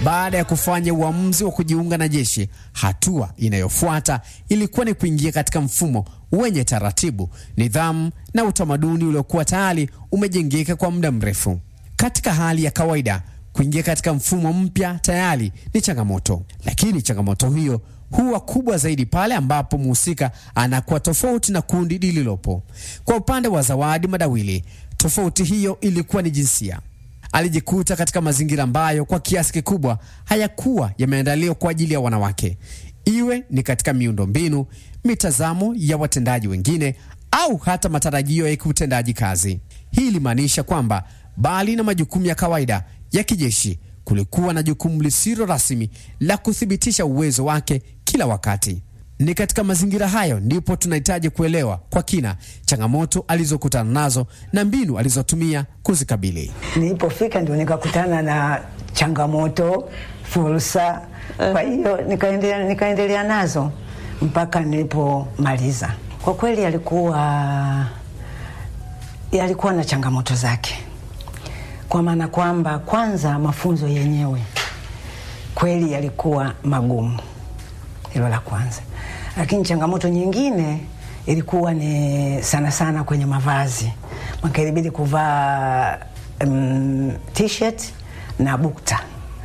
Baada ya kufanya uamuzi wa kujiunga na jeshi, hatua inayofuata ilikuwa ni kuingia katika mfumo wenye taratibu, nidhamu na utamaduni uliokuwa tayari umejengeka kwa muda mrefu. Katika hali ya kawaida, kuingia katika mfumo mpya tayari ni changamoto, lakini changamoto hiyo huwa kubwa zaidi pale ambapo mhusika anakuwa tofauti na kundi lililopo. Kwa upande wa Zawadi Madawili, tofauti hiyo ilikuwa ni jinsia. Alijikuta katika mazingira ambayo kwa kiasi kikubwa hayakuwa yameandaliwa kwa ajili ya wanawake, iwe ni katika miundo mbinu, mitazamo ya watendaji wengine, au hata matarajio ya kiutendaji kazi. Hii ilimaanisha kwamba bali na majukumu ya kawaida ya kijeshi, kulikuwa na jukumu lisilo rasmi la kuthibitisha uwezo wake kila wakati. Ni katika mazingira hayo ndipo tunahitaji kuelewa kwa kina changamoto alizokutana nazo na mbinu alizotumia kuzikabili. Nilipofika ndio nikakutana na changamoto, fursa. Kwa hiyo nikaendelea, nikaendelea nazo mpaka nilipomaliza. Kwa kweli yalikuwa yalikuwa na changamoto zake, kwa maana kwamba kwanza mafunzo yenyewe kweli yalikuwa magumu, hilo la kwanza. Lakini changamoto nyingine ilikuwa ni sana sana kwenye mavazi, maka ilibidi kuvaa um, t-shirt na bukta.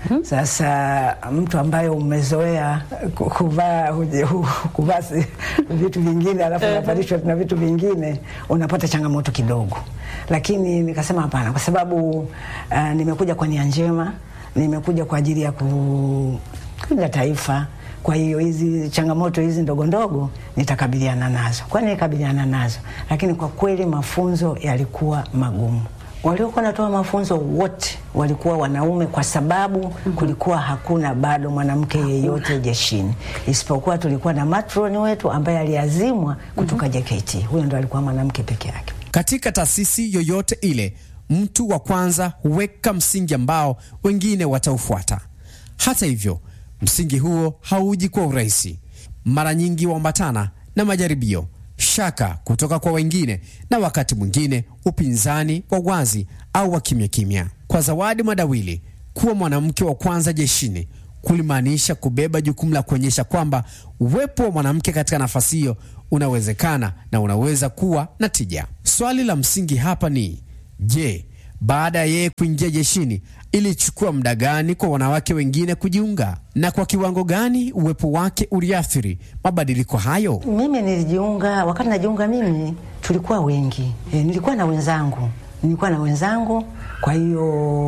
Sasa mtu ambaye umezoea ku- kuvaa kuvaa si- vitu vingine alafu unavalishwa na vitu vingine, unapata changamoto kidogo, lakini nikasema hapana, kwa sababu uh, nimekuja kwa nia njema, nimekuja kwa ajili ya kulinda taifa. Kwa hiyo hizi changamoto hizi ndogo ndogo nitakabiliana nazo, kwani nikabiliana nazo, lakini kwa kweli mafunzo yalikuwa magumu waliokuwa wanatoa mafunzo wote walikuwa wanaume, kwa sababu kulikuwa hakuna bado mwanamke yeyote jeshini, isipokuwa tulikuwa na matroni wetu ambaye aliazimwa kutoka JKT. Huyo ndo alikuwa mwanamke peke yake. Katika taasisi yoyote ile, mtu wa kwanza huweka msingi ambao wengine wataufuata. Hata hivyo, msingi huo hauji kwa urahisi. Mara nyingi huambatana na majaribio, shaka kutoka kwa wengine, na wakati mwingine upinzani wa wazi au wa kimya kimya. Kwa Zawadi Madawili, kuwa mwanamke wa kwanza jeshini kulimaanisha kubeba jukumu la kuonyesha kwamba uwepo wa mwanamke katika nafasi hiyo unawezekana na unaweza kuwa na tija. Swali la msingi hapa ni je, baada ya yeye kuingia jeshini ilichukua muda gani kwa wanawake wengine kujiunga, na kwa kiwango gani uwepo wake uliathiri mabadiliko hayo? Mimi nilijiunga, wakati najiunga mimi tulikuwa wengi e, nilikuwa na wenzangu, nilikuwa na wenzangu, kwa hiyo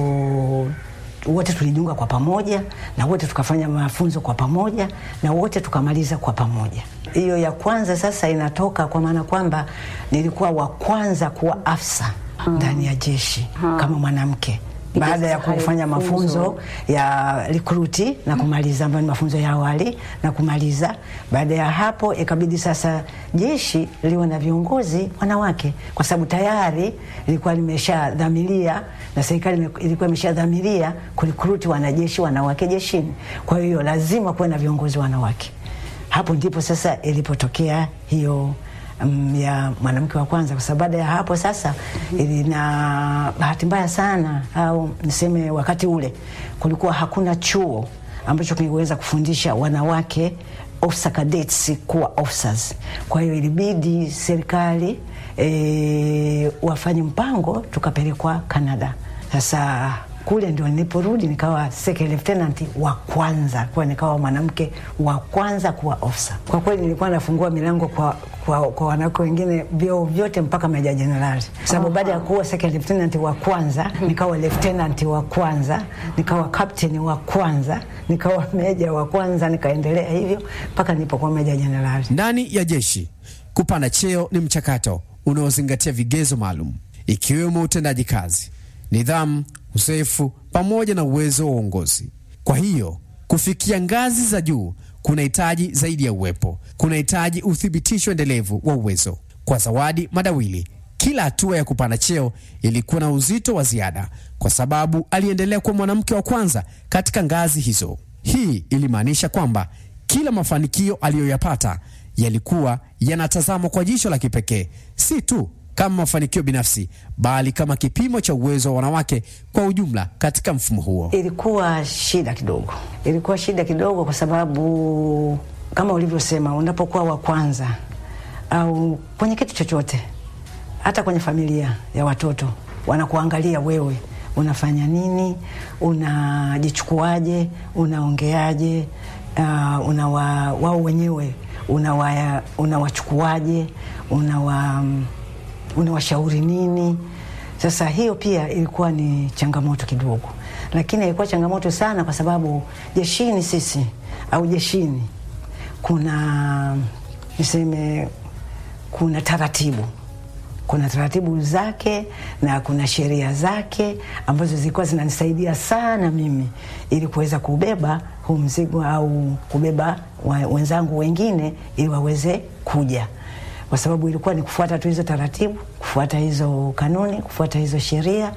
wote tulijiunga kwa pamoja na wote tukafanya mafunzo kwa pamoja na wote tukamaliza kwa pamoja. Hiyo ya kwanza sasa inatoka kwa maana kwamba nilikuwa wa kwanza kuwa afisa ndani ya jeshi kama mwanamke baada ya kufanya mafunzo ya rekruti na kumaliza, ambayo ni mafunzo ya awali na kumaliza. Baada ya hapo, ikabidi sasa jeshi liwe na viongozi wanawake, kwa sababu tayari ilikuwa limeshadhamiria na serikali ime- ilikuwa imeshadhamiria kurekruti wanajeshi wanawake jeshini. Kwa hiyo lazima kuwe na viongozi wanawake. Hapo ndipo sasa ilipotokea hiyo um, ya mwanamke wa kwanza, kwa sababu baada ya hapo sasa ili na bahati mbaya sana au niseme, wakati ule kulikuwa hakuna chuo ambacho kingeweza kufundisha wanawake officer cadets kuwa officers. Kwa hiyo ilibidi serikali e, wafanye mpango, tukapelekwa Canada. Sasa kule ndio niliporudi nikawa second lieutenant wa kwanza, kwa nikawa mwanamke wa kwanza kuwa officer. Kwa kweli nilikuwa nafungua milango kwa, kwa, kwa wanawake wengine vyeo vyote mpaka meja jenerali, sababu baada ya kuwa second lieutenant wa kwanza nikawa lieutenant wa kwanza, nikawa captain wa kwanza, nikawa meja wa kwanza, nikaendelea hivyo mpaka nilipokuwa meja jenerali. Ndani ya jeshi, kupanda cheo ni mchakato unaozingatia vigezo maalum, ikiwemo utendaji kazi, nidhamu, uzoefu pamoja na uwezo wa uongozi. Kwa hiyo kufikia ngazi za juu kunahitaji zaidi ya uwepo, kunahitaji uthibitisho endelevu wa uwezo. Kwa Zawadi Madawili, kila hatua ya kupanda cheo ilikuwa na uzito wa ziada, kwa sababu aliendelea kuwa mwanamke wa kwanza katika ngazi hizo. Hii ilimaanisha kwamba kila mafanikio aliyoyapata yalikuwa yanatazamwa kwa jicho la kipekee, si tu kama mafanikio binafsi, bali kama kipimo cha uwezo wa wanawake kwa ujumla katika mfumo huo. Ilikuwa shida kidogo, ilikuwa shida kidogo kwa sababu kama ulivyosema, unapokuwa wa kwanza au kwenye kitu chochote, hata kwenye familia ya watoto, wanakuangalia wewe unafanya nini, unajichukuaje, unaongeaje, uh, unawa, wao wenyewe unawa, unawachukuaje, unawa, unawashauri nini. Sasa hiyo pia ilikuwa ni changamoto kidogo, lakini ilikuwa changamoto sana kwa sababu jeshini sisi au jeshini kuna niseme, kuna taratibu kuna taratibu zake na kuna sheria zake ambazo zilikuwa zinanisaidia sana mimi ili kuweza kubeba huu mzigo au kubeba wenzangu wengine ili waweze kuja, kwa sababu ilikuwa ni kufuata tu hizo taratibu, kufuata hizo kanuni, kufuata hizo sheria,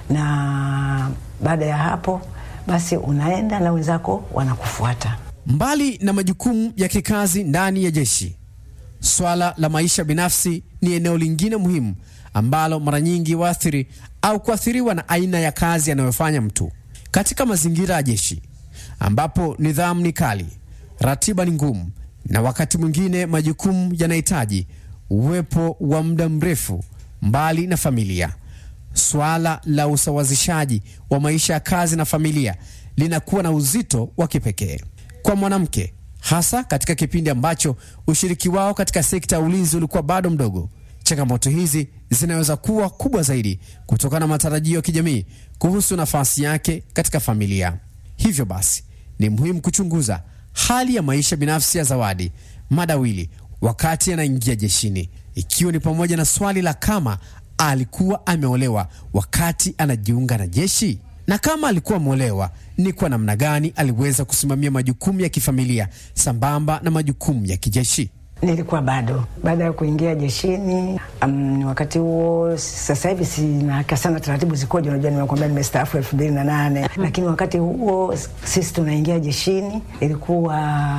na baada ya hapo basi unaenda na wenzako wanakufuata. Mbali na majukumu ya kikazi ndani ya jeshi, swala la maisha binafsi ni eneo lingine muhimu ambalo mara nyingi waathiri au kuathiriwa na aina ya kazi anayofanya mtu. Katika mazingira ya jeshi ambapo nidhamu ni kali, ratiba ni ngumu, na wakati mwingine majukumu yanahitaji uwepo wa muda mrefu mbali na familia, swala la usawazishaji wa maisha ya kazi na familia linakuwa na uzito wa kipekee kwa mwanamke hasa katika kipindi ambacho ushiriki wao katika sekta ya ulinzi ulikuwa bado mdogo. Changamoto hizi zinaweza kuwa kubwa zaidi kutokana na matarajio ya kijamii kuhusu nafasi yake katika familia. Hivyo basi, ni muhimu kuchunguza hali ya maisha binafsi ya Zawadi Madawili wakati anaingia jeshini, ikiwa ni pamoja na swali la kama alikuwa ameolewa wakati anajiunga na jeshi na kama alikuwa ameolewa ni kwa namna gani aliweza kusimamia majukumu ya kifamilia sambamba na majukumu ya kijeshi. Nilikuwa bado baada ya kuingia jeshini. Um, wakati huo sasa hivi sinaka sana taratibu zikoje, unajua nimekwambia nimestaafu elfu mbili na nane lakini wakati huo sisi tunaingia jeshini ilikuwa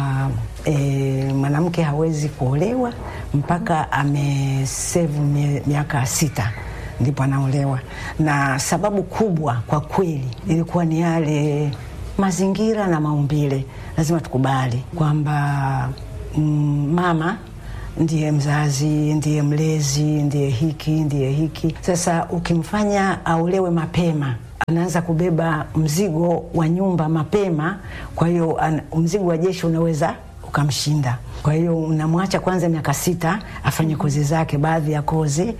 e, mwanamke hawezi kuolewa mpaka amesevu miaka sita ndipo anaolewa, na sababu kubwa kwa kweli ilikuwa ni yale mazingira na maumbile. Lazima tukubali kwamba mm, mama ndiye mzazi, ndiye mlezi, ndiye hiki, ndiye hiki. Sasa ukimfanya aolewe mapema, anaanza kubeba mzigo wa nyumba mapema, kwa hiyo mzigo wa jeshi unaweza ukamshinda. Kwa hiyo unamwacha kwanza miaka sita afanye kozi zake, baadhi ya kozi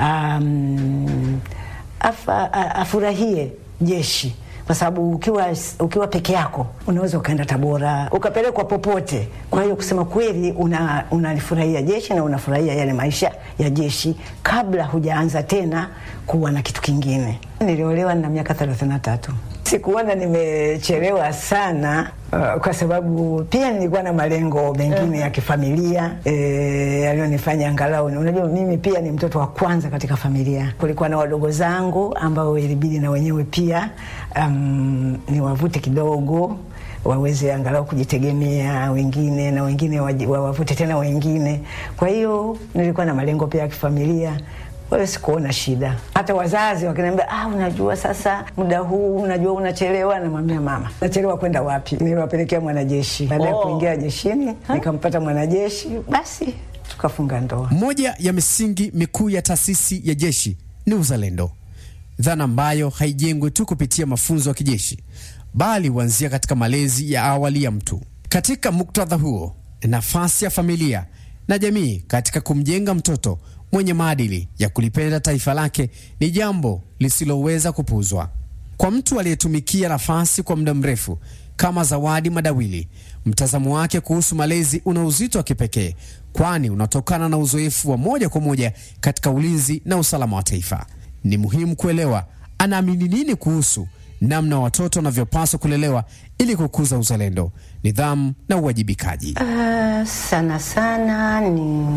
um, afa, afurahie jeshi kwa sababu ukiwa, ukiwa peke yako unaweza ukaenda Tabora ukapelekwa popote. Kwa hiyo kusema kweli, unalifurahia una jeshi na unafurahia yale maisha ya jeshi kabla hujaanza tena kuwa na kitu kingine. Niliolewa na miaka thelathini na tatu. Sikuona nimechelewa sana uh, kwa sababu pia nilikuwa na malengo mengine ya kifamilia yaliyonifanya e, angalau, unajua mimi pia ni mtoto wa kwanza katika familia. Kulikuwa na wadogo zangu ambao ilibidi na wenyewe pia um, niwavute kidogo waweze angalau kujitegemea wengine na wengine wawavute tena wengine. Kwa hiyo nilikuwa na malengo pia ya kifamilia kwa hiyo sikuona shida. Hata wazazi wakiniambia, ah, unajua sasa muda huu unajua unachelewa, namwambia mama, nachelewa kwenda wapi? Niliwapelekea mwanajeshi. Baada ya oh, kuingia jeshini nikampata mwanajeshi, basi tukafunga ndoa. Moja ya misingi mikuu ya taasisi ya jeshi ni uzalendo, dhana ambayo haijengwi tu kupitia mafunzo ya kijeshi, bali huanzia katika malezi ya awali ya mtu. Katika muktadha huo, nafasi ya familia na jamii katika kumjenga mtoto mwenye maadili ya kulipenda taifa lake ni jambo lisiloweza kupuuzwa. Kwa mtu aliyetumikia nafasi kwa muda mrefu kama Zawadi Madawili, mtazamo wake kuhusu malezi una uzito wa kipekee, kwani unatokana na uzoefu wa moja kwa moja katika ulinzi na usalama wa taifa. Ni muhimu kuelewa anaamini nini kuhusu namna watoto wanavyopaswa kulelewa ili kukuza uzalendo, nidhamu na uwajibikaji. Uh, sana sana ni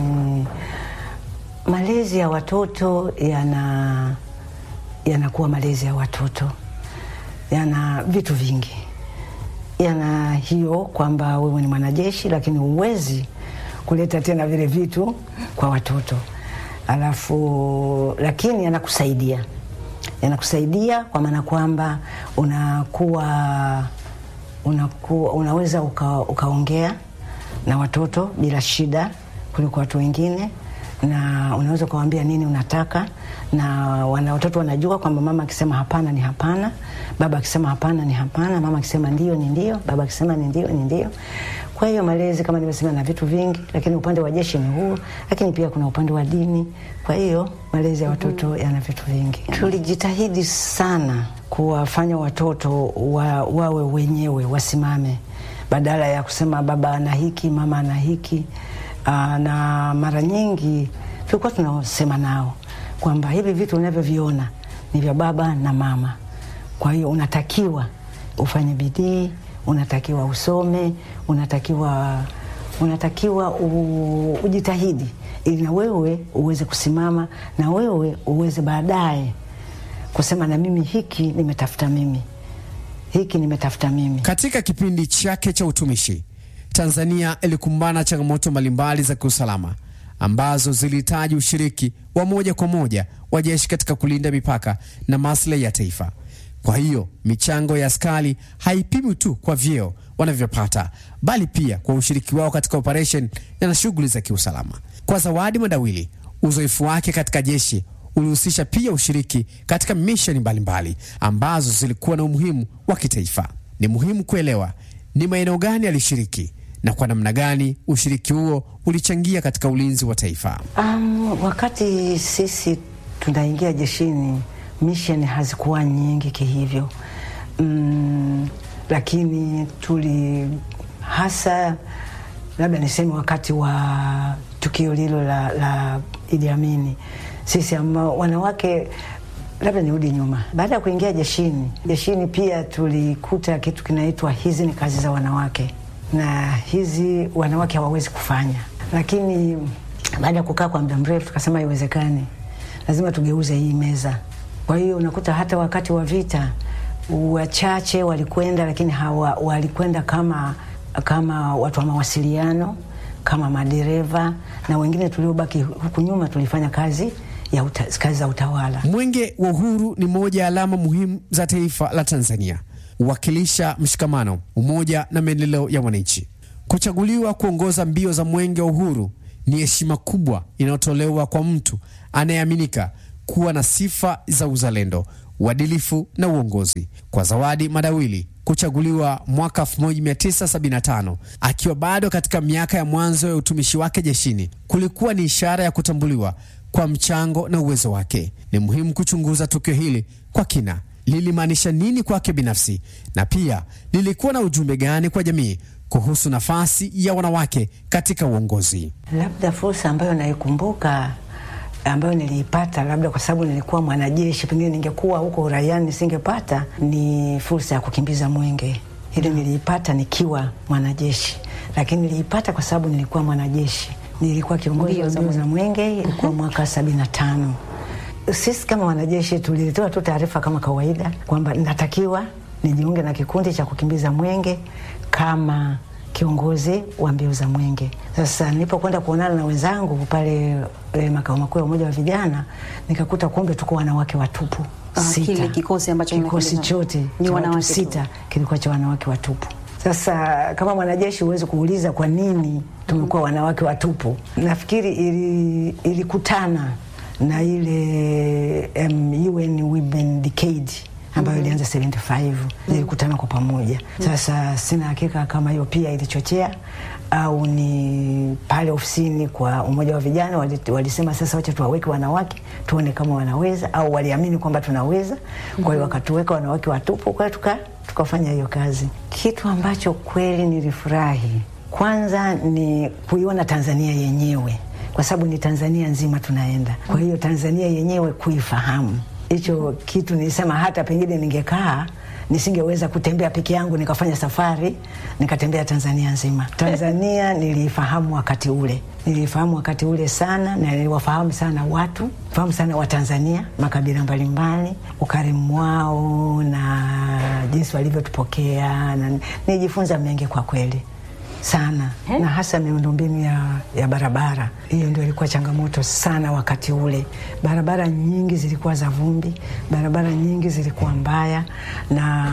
malezi ya watoto yana yanakuwa malezi ya watoto yana vitu vingi, yana hiyo kwamba wewe ni mwanajeshi, lakini huwezi kuleta tena vile vitu kwa watoto. alafu lakini yanakusaidia yanakusaidia kwa maana kwamba unakuwa unakuwa unaweza uka, ukaongea na watoto bila shida kuliko watu wengine na unaweza ukawaambia nini unataka na wana watoto wanajua kwamba mama akisema hapana ni hapana baba akisema hapana ni hapana mama akisema ndio ni ndio baba akisema ni ndio ni ndio kwa hiyo malezi kama nimesema na vitu vingi lakini upande wa jeshi ni huo lakini pia kuna upande wa dini kwa hiyo malezi ya watoto yana vitu vingi tulijitahidi sana kuwafanya watoto wa, wawe wenyewe wasimame badala ya kusema baba ana hiki mama ana hiki Aa, na mara nyingi tulikuwa tunasema nao kwamba hivi vitu unavyoviona ni vya baba na mama kwa hiyo unatakiwa ufanye bidii unatakiwa usome unatakiwa unatakiwa u, ujitahidi ili na wewe uweze kusimama na wewe uweze baadaye kusema na mimi hiki nimetafuta mimi hiki nimetafuta mimi Katika kipindi chake cha utumishi, Tanzania ilikumbana na changamoto mbalimbali za kiusalama ambazo zilihitaji ushiriki wa moja kwa moja wa jeshi katika kulinda mipaka na maslahi ya taifa. Kwa hiyo michango ya askari haipimwi tu kwa vyeo wanavyopata, bali pia kwa ushiriki wao katika operesheni na shughuli za kiusalama. Kwa Zawadi Madawili, uzoefu wake katika jeshi ulihusisha pia ushiriki katika misheni mbalimbali ambazo zilikuwa na umuhimu wa kitaifa. Ni muhimu kuelewa ni maeneo gani alishiriki na kwa namna gani ushiriki huo ulichangia katika ulinzi wa taifa. Um, wakati sisi tunaingia jeshini mission hazikuwa nyingi kihivyo, mm, lakini tuli hasa labda niseme wakati wa tukio lilo la, la Idi Amini, sisi ambao wanawake labda nirudi nyuma. Baada ya kuingia jeshini, jeshini pia tulikuta kitu kinaitwa hizi ni kazi za wanawake, na hizi wanawake hawawezi kufanya. Lakini baada ya kukaa kwa muda mrefu, tukasema haiwezekani, lazima tugeuze hii meza. Kwa hiyo unakuta hata wakati wa vita wachache walikwenda, lakini hawa walikwenda kama kama watu wa mawasiliano, kama madereva, na wengine tuliobaki huku nyuma tulifanya kazi ya uta, kazi za utawala. Mwenge wa Uhuru ni moja ya alama muhimu za taifa la Tanzania, huwakilisha mshikamano, umoja na maendeleo ya wananchi. Kuchaguliwa kuongoza mbio za Mwenge wa Uhuru ni heshima kubwa inayotolewa kwa mtu anayeaminika kuwa na sifa za uzalendo, uadilifu na uongozi. Kwa Zawadi Madawili kuchaguliwa mwaka 1975 akiwa bado katika miaka ya mwanzo ya utumishi wake jeshini kulikuwa ni ishara ya kutambuliwa kwa mchango na uwezo wake. Ni muhimu kuchunguza tukio hili kwa kina. Lilimaanisha nini kwake binafsi, na pia lilikuwa na ujumbe gani kwa jamii kuhusu nafasi ya wanawake katika uongozi? Labda fursa ambayo naikumbuka ambayo niliipata labda kwa sababu nilikuwa mwanajeshi, pengine ningekuwa huko uraiani nisingepata, ni fursa ya kukimbiza mwenge. Hili niliipata nikiwa mwanajeshi, lakini niliipata kwa sababu nilikuwa mwanajeshi. Nilikuwa kiongozi wa mbio za mwenge, ilikuwa mwaka sabini na tano. Sisi kama wanajeshi tuliletewa tu taarifa kama kawaida kwamba natakiwa nijiunge na kikundi cha kukimbiza mwenge kama kiongozi wa mbio za mwenge. Sasa nilipokwenda kuonana na wenzangu pale e, makao makuu ya umoja wa vijana, nikakuta kumbe tuko wanawake watupu Ah, sita. kile kikosi ambacho kikosi mnakimbizana. chote Ni cha watu wanawake tu. sita kilikuwa cha wanawake watupu. Sasa kama mwanajeshi huwezi kuuliza kwa nini tumekuwa wanawake watupu. Nafikiri ili- ilikutana na ile um, UN Women Decade ambayo ilianza 75 zilikutana kwa pamoja. Sasa sina hakika kama hiyo pia ilichochea au ni pale ofisini kwa umoja wa vijana wali- walisema sasa wacha tuwaweke wanawake tuone kama wanaweza, au waliamini kwamba tunaweza. Kwa hiyo wakatuweka wanawake watupu, kwa hiyo tuka tukafanya hiyo kazi. Kitu ambacho kweli nilifurahi kwanza ni kuiona Tanzania yenyewe, kwa sababu ni Tanzania nzima tunaenda. Kwa hiyo Tanzania yenyewe kuifahamu, hicho kitu nilisema, hata pengine ningekaa nisingeweza kutembea peke yangu nikafanya safari nikatembea Tanzania nzima. Tanzania niliifahamu wakati ule, niliifahamu wakati ule sana, na niliwafahamu sana watu, fahamu sana Watanzania, makabila mbalimbali, ukarimu wao na jinsi walivyotupokea, na nijifunza mengi kwa kweli. sana na hasa miundombinu ya, ya barabara. Hiyo ndio ilikuwa changamoto sana wakati ule. Barabara nyingi zilikuwa za vumbi, barabara nyingi zilikuwa mbaya, na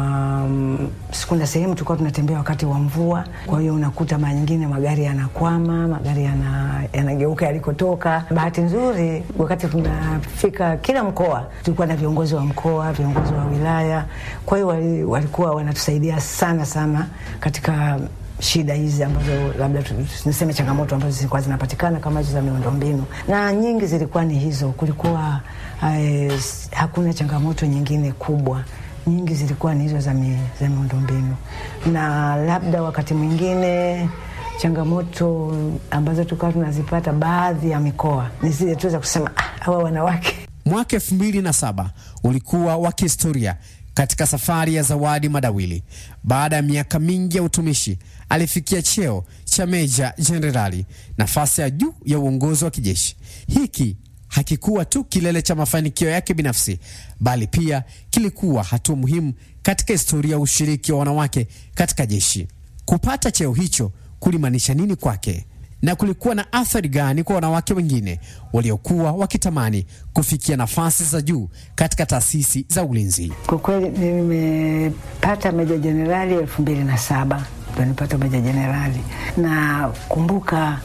mm, kuna sehemu tulikuwa tunatembea wakati wa mvua. Kwa hiyo unakuta mara nyingine magari yanakwama, magari yana- yanageuka yalikotoka. Bahati nzuri, wakati tunafika kila mkoa, tulikuwa na viongozi wa mkoa, viongozi wa wilaya. Kwa hiyo wali- walikuwa wanatusaidia sana sana katika shida hizi ambazo labda tu- niseme changamoto ambazo zilikuwa zinapatikana kama hizo za miundombinu, na nyingi zilikuwa ni hizo. Kulikuwa eh, s- hakuna changamoto nyingine kubwa, nyingi zilikuwa ni hizo za, mi, za miundombinu, na labda wakati mwingine changamoto ambazo tulikuwa tunazipata baadhi ya mikoa ni zile tu za kusema "Ah, hawa wanawake Mwaka elfu mbili na saba ulikuwa wa kihistoria katika safari ya Zawadi Madawili. Baada ya miaka mingi ya utumishi, alifikia cheo cha meja jenerali, nafasi ya juu ya uongozi wa kijeshi. Hiki hakikuwa tu kilele cha mafanikio yake binafsi, bali pia kilikuwa hatua muhimu katika historia ya ushiriki wa wanawake katika jeshi. Kupata cheo hicho kulimaanisha nini kwake? na kulikuwa na athari gani kwa wanawake wengine waliokuwa wakitamani kufikia nafasi za juu katika taasisi za ulinzi. Kwa kweli nimepata meja jenerali elfu mbili na saba ndo nipata meja jenerali, na kumbuka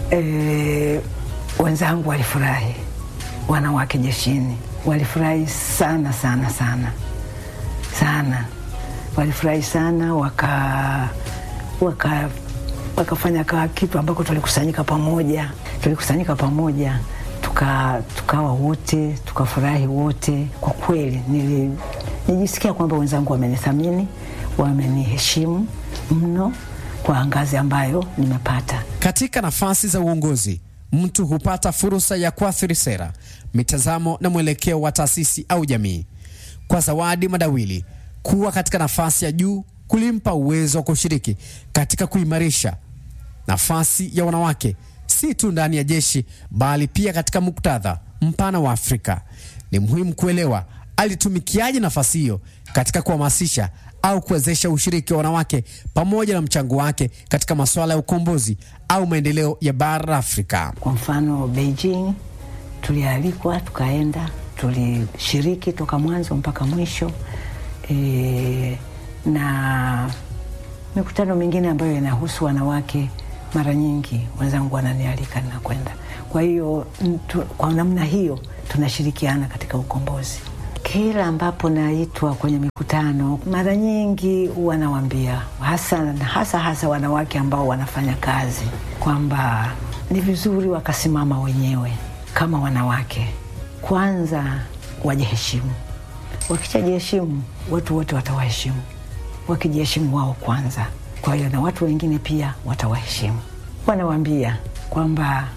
eh, wenzangu walifurahi, wanawake jeshini walifurahi sana sana sana sana, walifurahi sana waka waka wakafanya ka kitu ambako tulikusanyika pamoja, tulikusanyika pamoja tuka tukawa wote tukafurahi wote. Kwa kweli nili, nijisikia kwamba wenzangu wamenithamini, wameniheshimu mno kwa ngazi ambayo nimepata. Katika nafasi za uongozi, mtu hupata fursa ya kuathiri sera, mitazamo na mwelekeo wa taasisi au jamii. Kwa Zawadi Madawili, kuwa katika nafasi ya juu kulimpa uwezo wa kushiriki katika kuimarisha nafasi ya wanawake si tu ndani ya jeshi bali pia katika muktadha mpana wa Afrika. Ni muhimu kuelewa alitumikiaje nafasi hiyo katika kuhamasisha au kuwezesha ushiriki wa wanawake pamoja na mchango wake katika masuala ya ukombozi au maendeleo ya bara la Afrika. Kwa mfano Beijing, tulialikwa tukaenda, tulishiriki toka mwanzo mpaka mwisho e, na mikutano mingine ambayo inahusu wanawake, mara nyingi wenzangu wananialika ninakwenda. Kwa hiyo mtu- kwa namna hiyo tunashirikiana katika ukombozi. Kila ambapo naitwa kwenye mikutano, mara nyingi huwa nawaambia hasa, hasa hasa wanawake ambao wanafanya kazi kwamba ni vizuri wakasimama wenyewe kama wanawake, kwanza wajiheshimu. Wakishajiheshimu, watu wote watawaheshimu wakijiheshimu wao kwanza. Kwa hiyo na watu wengine pia watawaheshimu. Wanawaambia kwamba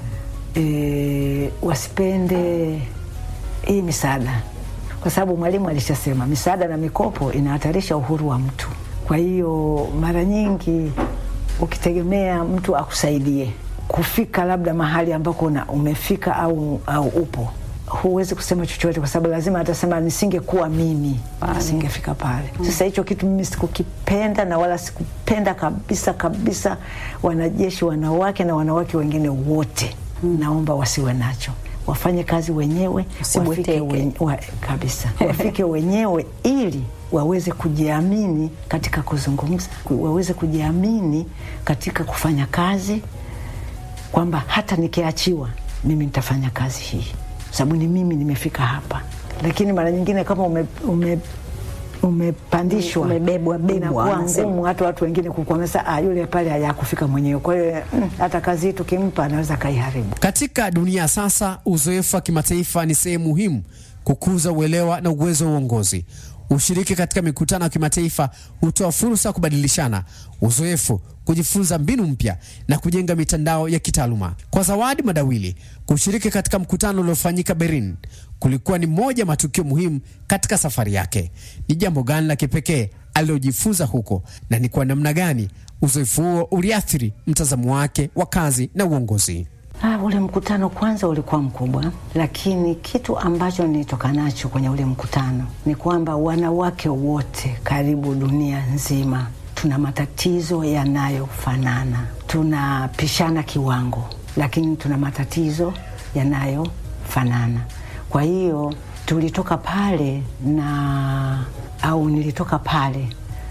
e, wasipende hii misaada, kwa sababu Mwalimu alishasema misaada na mikopo inahatarisha uhuru wa mtu. Kwa hiyo mara nyingi ukitegemea mtu akusaidie kufika labda mahali ambako una- umefika au, au upo huwezi kusema chochote kwa sababu lazima atasema nisingekuwa mimi asingefika pale. Sasa hicho kitu mimi sikukipenda na wala sikupenda kabisa kabisa. Wanajeshi wanawake na wanawake wengine wote, naomba wasiwe nacho, wafanye kazi wenyewe, wafike Usibweteke. wen, wa, kabisa wafike wenyewe ili waweze kujiamini katika kuzungumza, ku- waweze kujiamini katika kufanya kazi kwamba hata nikiachiwa mimi nitafanya kazi hii, sababu ni mimi nimefika hapa. Lakini mara nyingine kama ume, ume, umepandishwa Umebebwa, bebwa, inakuwa wanasema. ngumu hata watu wengine kukuamesa, ah, yule pale hayakufika mwenyewe. Kwa hiyo mm, hata kazi hii tukimpa anaweza kaiharibu. Katika dunia ya sasa, uzoefu wa kimataifa ni sehemu muhimu kukuza uelewa na uwezo wa uongozi. Ushiriki katika mikutano ya kimataifa hutoa fursa ya kubadilishana uzoefu, kujifunza mbinu mpya na kujenga mitandao ya kitaaluma. Kwa Zawadi Madawili, kushiriki katika mkutano uliofanyika Berlin kulikuwa ni moja ya matukio muhimu katika safari yake. Ni jambo gani la kipekee alilojifunza huko na ni kwa namna gani uzoefu huo uliathiri mtazamo wake wa kazi na uongozi? Ah, ule mkutano kwanza ulikuwa mkubwa, lakini kitu ambacho nilitoka nacho kwenye ule mkutano ni kwamba wanawake wote karibu dunia nzima tuna matatizo yanayofanana, tunapishana kiwango, lakini tuna matatizo yanayofanana. Kwa hiyo tulitoka pale na au nilitoka pale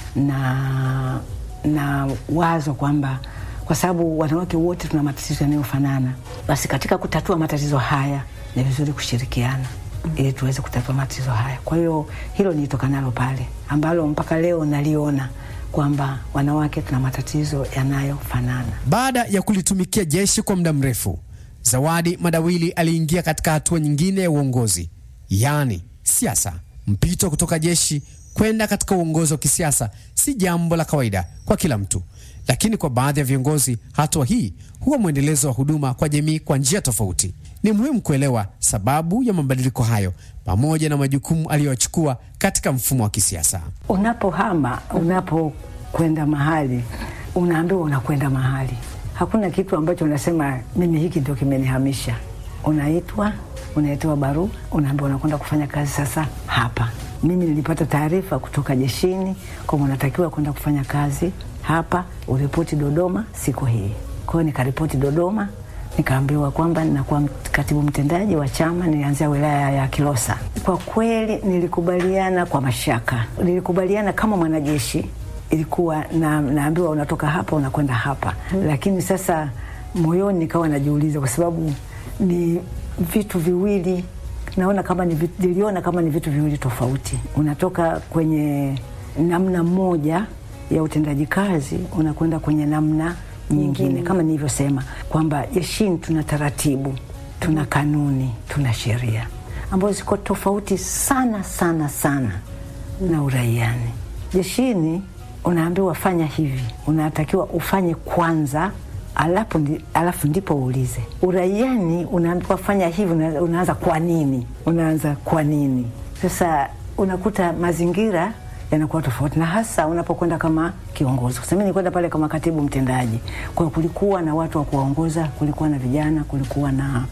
na na wazo kwamba kwa sababu wanawake wote tuna matatizo yanayofanana, basi katika kutatua matatizo haya ni vizuri kushirikiana ili tuweze kutatua matatizo haya. Kwa hiyo hilo nilitokanalo pale, ambalo mpaka leo naliona kwamba wanawake tuna matatizo yanayofanana. Baada ya kulitumikia jeshi kwa muda mrefu, Zawadi Madawili aliingia katika hatua nyingine ya uongozi, yaani siasa. Mpito kutoka jeshi kwenda katika uongozi wa kisiasa si jambo la kawaida kwa kila mtu, lakini kwa baadhi ya viongozi hatua hii huwa mwendelezo wa huduma kwa jamii kwa njia tofauti. Ni muhimu kuelewa sababu ya mabadiliko hayo pamoja na majukumu aliyochukua katika mfumo wa kisiasa. Unapohama, unapokwenda mahali, unaambiwa unakwenda mahali, hakuna kitu ambacho unasema mimi hiki ndio kimenihamisha. Unaitwa, unaitoa barua, unaambiwa unakwenda kufanya kazi sasa hapa. Mimi nilipata taarifa kutoka jeshini kwamba unatakiwa kwenda kufanya kazi hapa, uripoti Dodoma siku hii. Kwa hiyo nikaripoti Dodoma, nikaambiwa kwamba ninakuwa katibu mtendaji wa chama. Nilianzia wilaya ya Kilosa. Kwa kweli nilikubaliana kwa mashaka, nilikubaliana kama mwanajeshi, ilikuwa na, naambiwa unatoka hapa unakwenda hapa hmm. Lakini sasa moyoni nikawa najiuliza kwa sababu ni vitu viwili naona kama ni, niliona kama ni vitu viwili tofauti. Unatoka kwenye namna moja ya utendaji kazi unakwenda kwenye namna nyingine mm -hmm. Kama nilivyosema kwamba jeshini tuna taratibu, tuna kanuni, tuna sheria ambazo ziko tofauti sana sana sana mm -hmm. na uraiani. Jeshini unaambiwa fanya hivi, unatakiwa ufanye kwanza alafu, ndi, alafu ndipo uulize. Uraiani unaambiwa fanya hivi, unaanza kwa nini, unaanza kwa nini. Sasa unakuta mazingira yanakuwa tofauti, na hasa unapokwenda kama kiongozi. Kwa sababu nilikwenda pale kama katibu mtendaji, kwa kulikuwa na watu wa kuwaongoza, kulikuwa na vijana, kulikuwa na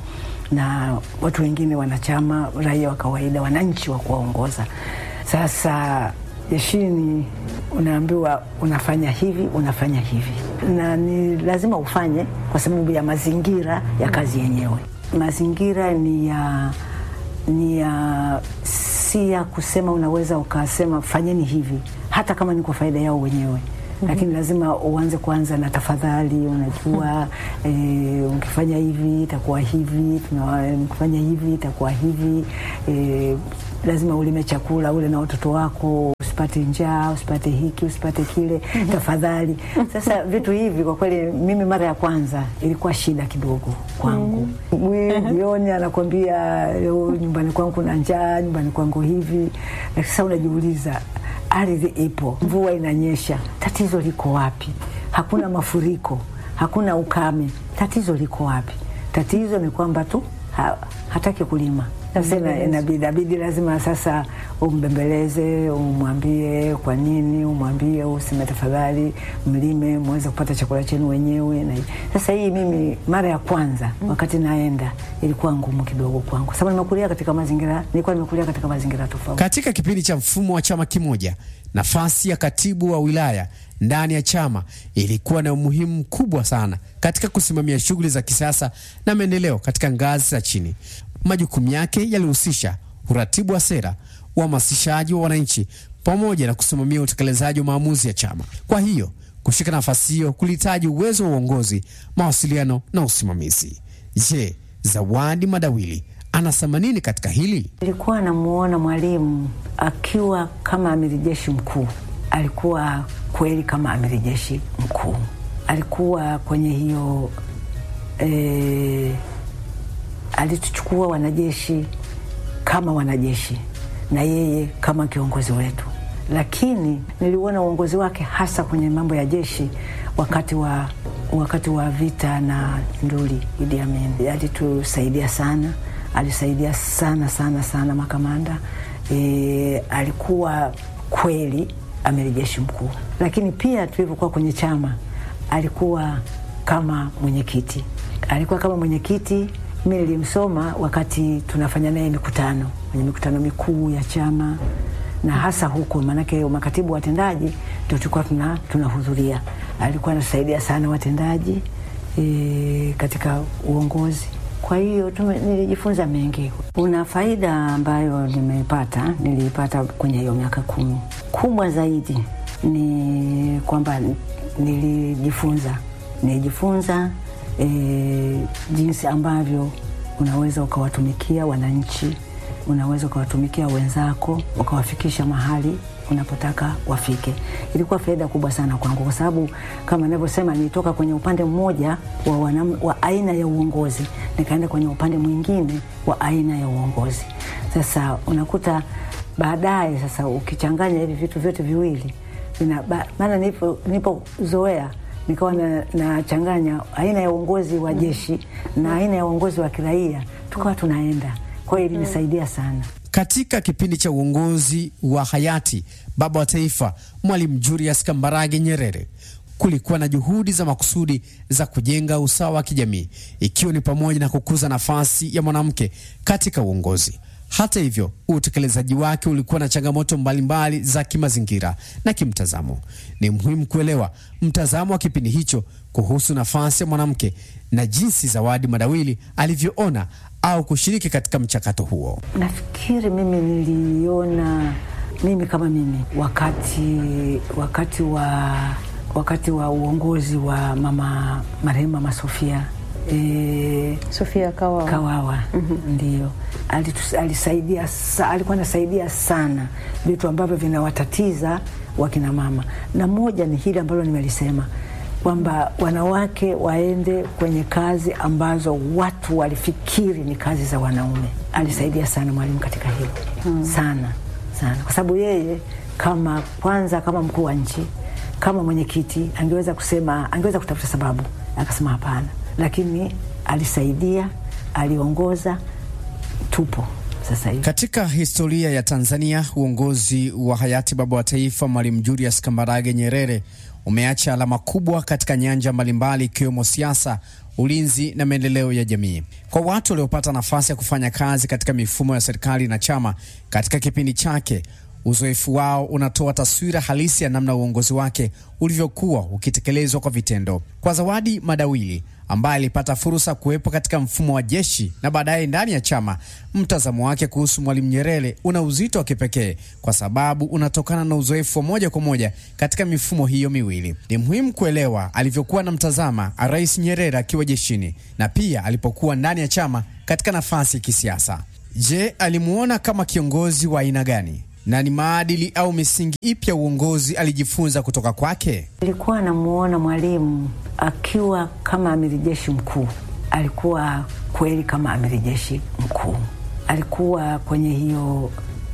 na watu wengine, wanachama, raia wa kawaida, wananchi wa kuwaongoza. Sasa jeshini unaambiwa unafanya hivi, unafanya hivi, na ni lazima ufanye kwa sababu ya mazingira ya kazi yenyewe. Mazingira ni ya ni ya si ya kusema unaweza ukasema fanyeni hivi, hata kama ni kwa faida yao wenyewe Mm -hmm. Lakini lazima uanze kwanza na tafadhali, unajua mm -hmm. E, ukifanya hivi itakuwa hivi, ukifanya hivi itakuwa hivi e, lazima ulime chakula ule na watoto wako, usipate njaa, usipate hiki, usipate kile mm -hmm. Tafadhali. Sasa vitu hivi kwa kweli, mimi mara ya kwanza ilikuwa shida kidogo kwangu. Jioni anakwambia nyumbani kwangu kuna njaa, nyumbani kwangu hivi. Sasa unajiuliza ardhi ipo, mvua inanyesha, tatizo liko wapi? Hakuna mafuriko, hakuna ukame, tatizo liko wapi? Tatizo ni kwamba tu ha, hataki kulima. Sasa inabidi lazima sasa umbembeleze, umwambie kwa nini, umwambie useme tafadhali, mlime muweze kupata chakula chenu wenyewe. Na sasa hii mimi mara ya kwanza wakati naenda ilikuwa ngumu kidogo kwangu, sababu nimekulia katika mazingira, nilikuwa nimekulia katika mazingira tofauti. Katika kipindi cha mfumo wa chama kimoja, nafasi ya katibu wa wilaya ndani ya chama ilikuwa na umuhimu mkubwa sana katika kusimamia shughuli za kisiasa na maendeleo katika ngazi za chini. Majukumu yake yalihusisha uratibu wa sera, uhamasishaji wa wananchi, pamoja na kusimamia utekelezaji wa maamuzi ya chama. Kwa hiyo kushika nafasi hiyo kulihitaji uwezo wa uongozi, mawasiliano na usimamizi. Je, Zawadi Madawili anasema nini katika hili? Nilikuwa namuona Mwalimu akiwa kama amiri jeshi mkuu, alikuwa kweli kama amiri jeshi mkuu, alikuwa kwenye hiyo e, alituchukua wanajeshi kama wanajeshi na yeye kama kiongozi wetu, lakini niliuona uongozi wake hasa kwenye mambo ya jeshi wakati wa wakati wa vita na nduli Idi Amin. Alitusaidia sana, alisaidia sana sana sana makamanda e, alikuwa kweli amiri jeshi mkuu, lakini pia tulivyokuwa kwenye chama alikuwa kama mwenyekiti, alikuwa kama mwenyekiti mi nilimsoma wakati tunafanya naye mikutano kwenye mikutano mikuu ya chama na hasa huku, maanake makatibu watendaji ndio tulikuwa tuna tunahudhuria. Alikuwa anasaidia sana watendaji e, katika uongozi. Kwa hiyo tume, nilijifunza mengi. Kuna faida ambayo nimeipata, niliipata kwenye hiyo miaka kumi. Kubwa zaidi ni kwamba nilijifunza nilijifunza e, jinsi ambavyo unaweza ukawatumikia wananchi, unaweza ukawatumikia wenzako, ukawafikisha mahali unapotaka wafike. Ilikuwa faida kubwa sana kwangu, kwa sababu kama ninavyosema, nilitoka kwenye upande mmoja wa, wanam, wa aina ya uongozi nikaenda kwenye upande mwingine wa aina ya uongozi. Sasa unakuta baadaye, sasa ukichanganya hivi vitu vyote viwili maana nipo nipozoea nikawa nachanganya na aina ya uongozi wa jeshi na aina ya uongozi wa kiraia, tukawa tunaenda. Kwa hiyo ilinisaidia sana. Katika kipindi cha uongozi wa hayati baba wa taifa Mwalimu Julius Kambarage Nyerere kulikuwa na juhudi za makusudi za kujenga usawa wa kijamii, ikiwa ni pamoja na kukuza nafasi ya mwanamke katika uongozi. Hata hivyo, utekelezaji wake ulikuwa na changamoto mbalimbali mbali za kimazingira na kimtazamo. Ni muhimu kuelewa mtazamo wa kipindi hicho kuhusu nafasi ya mwanamke na jinsi Zawadi Madawili alivyoona au kushiriki katika mchakato huo. Nafikiri mimi niliona mimi kama mimi wakati wakati wa wakati wa uongozi wa mama marehemu Mama Sofia E, Sofia Kawawa, Kawawa. Mm -hmm. Ndio alisaidia, alikuwa anasaidia sana vitu ambavyo vinawatatiza wakina mama, na moja ni hili ambalo nimelisema kwamba wanawake waende kwenye kazi ambazo watu walifikiri ni kazi za wanaume. Alisaidia sana Mwalimu katika hilo hmm. sana sana, kwa sababu yeye kama kwanza, kama mkuu wa nchi, kama mwenyekiti, angeweza kusema, angeweza kutafuta sababu, akasema hapana lakini alisaidia, aliongoza, tupo sasa hivi. Katika historia ya Tanzania, uongozi wa hayati baba wa taifa Mwalimu Julius Kambarage Nyerere umeacha alama kubwa katika nyanja mbalimbali ikiwemo siasa, ulinzi na maendeleo ya jamii. Kwa watu waliopata nafasi ya kufanya kazi katika mifumo ya serikali na chama katika kipindi chake, uzoefu wao unatoa taswira halisi ya namna uongozi wake ulivyokuwa ukitekelezwa kwa vitendo. Kwa Zawadi Madawili ambaye alipata fursa kuwepo katika mfumo wa jeshi na baadaye ndani ya chama, mtazamo wake kuhusu Mwalimu Nyerere una uzito wa kipekee kwa sababu unatokana na uzoefu wa moja kwa moja katika mifumo hiyo miwili. Ni muhimu kuelewa alivyokuwa na mtazama Rais Nyerere akiwa jeshini na pia alipokuwa ndani ya chama katika nafasi ya kisiasa. Je, alimuona kama kiongozi wa aina gani na ni maadili au misingi ipi ya uongozi alijifunza kutoka kwake? Nilikuwa namuona Mwalimu akiwa kama amiri jeshi mkuu. Alikuwa kweli kama amiri jeshi mkuu, alikuwa kwenye hiyo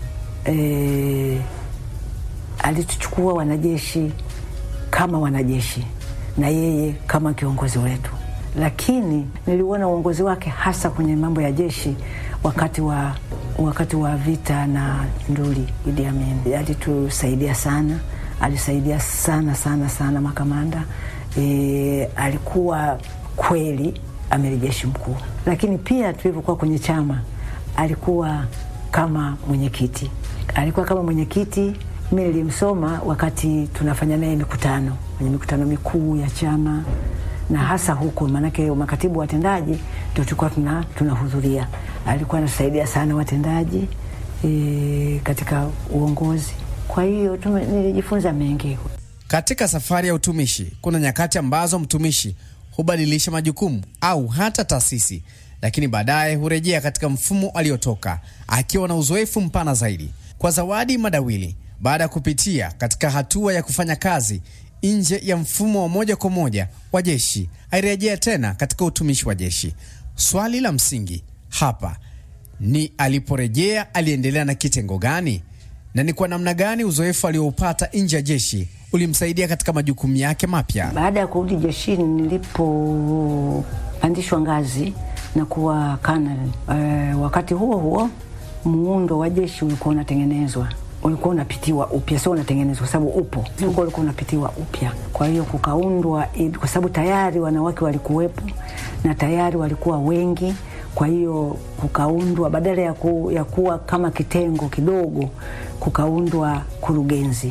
e, alituchukua wanajeshi kama wanajeshi na yeye kama kiongozi wetu, lakini niliuona uongozi wake hasa kwenye mambo ya jeshi wakati wa wakati wa vita na nduli Idi Amin alitusaidia sana, alisaidia sana sana sana makamanda e, alikuwa kweli amiri jeshi mkuu, lakini pia tulivyokuwa kwenye chama alikuwa kama mwenyekiti, alikuwa kama mwenyekiti. Mi nilimsoma wakati tunafanya naye mikutano kwenye mikutano mikuu ya chama na hasa huko, maanake makatibu watendaji ndio tulikuwa tuna tunahudhuria. Alikuwa anasaidia sana watendaji e, katika uongozi. Kwa hiyo tume, nilijifunza mengi katika safari ya utumishi. Kuna nyakati ambazo mtumishi hubadilisha majukumu au hata taasisi, lakini baadaye hurejea katika mfumo aliotoka akiwa na uzoefu mpana zaidi. Kwa Zawadi Madawili, baada ya kupitia katika hatua ya kufanya kazi nje ya mfumo wa moja kwa moja wa jeshi, airejea tena katika utumishi wa jeshi. Swali la msingi hapa ni aliporejea, aliendelea na kitengo gani, na ni kwa namna gani uzoefu alioupata nje ya jeshi ulimsaidia katika majukumu yake mapya. Baada ya kurudi jeshini, nilipopandishwa ngazi na kuwa kanali, e, wakati huo huo muundo wa jeshi ulikuwa unatengenezwa ulikuwa unapitiwa upya, sio unatengenezwa, kwa sababu upo ulikuwa ulikuwa unapitiwa upya. Kwa hiyo kukaundwa, kwa sababu tayari wanawake walikuwepo na tayari walikuwa wengi. Kwa hiyo kukaundwa, badala ya, ku, ya kuwa kama kitengo kidogo, kukaundwa kurugenzi.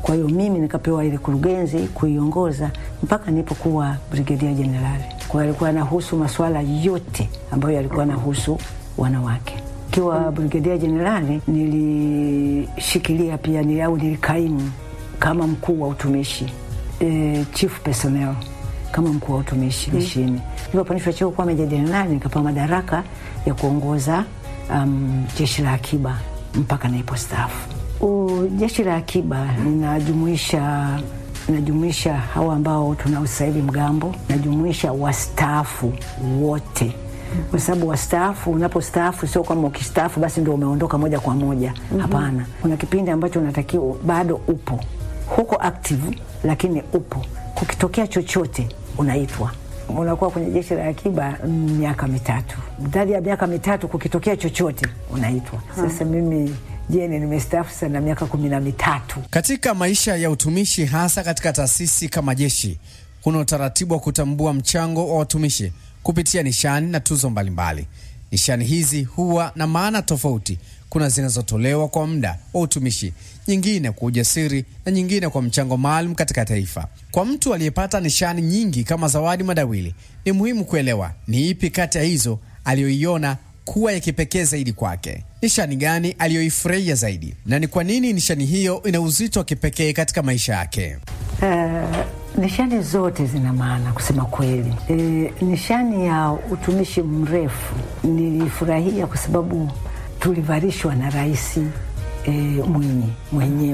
Kwa hiyo mimi nikapewa ile kurugenzi kuiongoza mpaka nilipokuwa brigedia jenerali. Kwa hiyo alikuwa anahusu masuala yote ambayo yalikuwa anahusu wanawake. Ikiwa brigedia jenerali, nilishikilia pia ni au nilikaimu kama mkuu wa utumishi e, chief personnel kama mkuu wa utumishi jeshini. Mm. Nilipopandishwa cheo kuwa meja jenerali, nikapewa madaraka ya kuongoza um, jeshi la akiba mpaka nilipostaafu. Jeshi la akiba linajumuisha najumuisha hawa ambao tuna usaili mgambo, najumuisha wastaafu wote kwa sababu wastaafu, unapostaafu sio kama ukistaafu basi ndio umeondoka moja kwa moja. Hapana, mm -hmm. Kuna kipindi ambacho unatakiwa bado upo huko active, lakini upo. Kukitokea chochote unaitwa, unakuwa kwenye jeshi la akiba miaka mitatu. Ndani ya miaka mitatu kukitokea chochote unaitwa. Sasa mimi jeni nimestaafu sana miaka kumi na mitatu. Katika maisha ya utumishi, hasa katika taasisi kama jeshi, kuna utaratibu wa kutambua mchango wa watumishi kupitia nishani na tuzo mbalimbali. Nishani hizi huwa na maana tofauti. Kuna zinazotolewa kwa muda wa utumishi, nyingine kwa ujasiri na nyingine kwa mchango maalum katika taifa. Kwa mtu aliyepata nishani nyingi kama Zawadi Madawili, ni muhimu kuelewa ni ipi kati ya hizo aliyoiona kuwa ya kipekee zaidi kwake. Nishani gani aliyoifurahia zaidi, na ni kwa nini nishani hiyo ina uzito wa kipekee katika maisha yake? Uh, nishani zote zina maana kusema kweli. E, nishani ya utumishi mrefu nilifurahia kwa sababu tulivarishwa na Rais e, Mwinyi mwenyewe